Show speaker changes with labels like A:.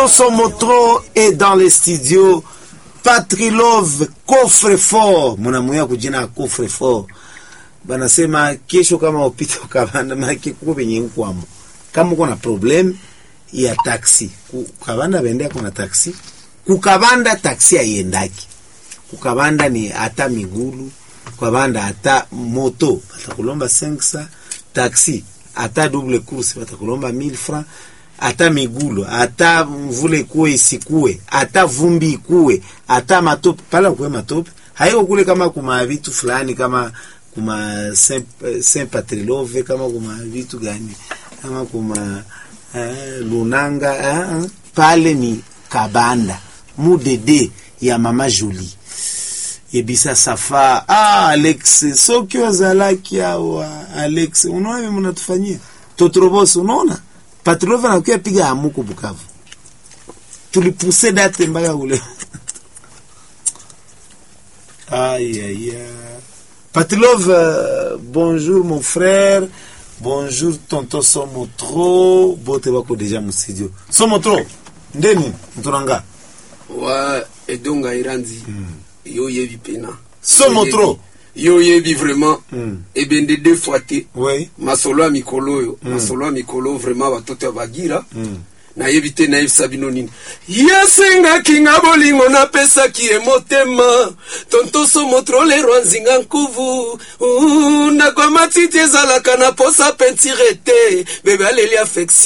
A: Somotro est dans les studios. Patrilove coffre fort, munamuya kujina coffre fort. Banasema kesho kama upite ukavanda maki kuko penye nkwamo. Kama uko na problem ya taxi, kukavanda bendea kuna taxi, kukavanda taxi haiendaki. Kukavanda ni hata migulu, kukavanda hata moto, batakulomba 500 taxi, hata double course batakulomba 1000 francs hata migulu hata mvule ikuwe isikue hata vumbi ikuwe hata matope pala kuwe matope haiko kule kama kuma vitu fulani kama kuma Saint, Saint Patrilove kama kuma vitu gani kama kuma eh, lunanga eh, pale ni kabanda mudede ya mama Julie ebisa safa ah, Alex soki ozalaki awa Alex unaona mnatufanyia totrobos unaona Patrilove anakuya piga hamuko Bukavu, tulipuse date mpaka ule aïe aïe Patrilove, euh, bonjour mon frère, bonjour tonton Somotro, bote bako deja mu studio. Somotro, ndeni mtunanga
B: wa edonga iranzi yo yebi pena
A: Somotro.
B: yo yebi vraiment
A: Mm.
B: ebende deux fois te
A: Oui.
B: masolo ya mikolo oyo masolo ya mikolo vraiment batoto ya bagira
A: Mm.
B: nayebi te nayebisa bino nini yasengaki nga bolingo napesaki ye motema tontoso motrolero nzinga nkuvu Uh, ndako ya matiti ezalaka na posa pentire te bebe aleli affection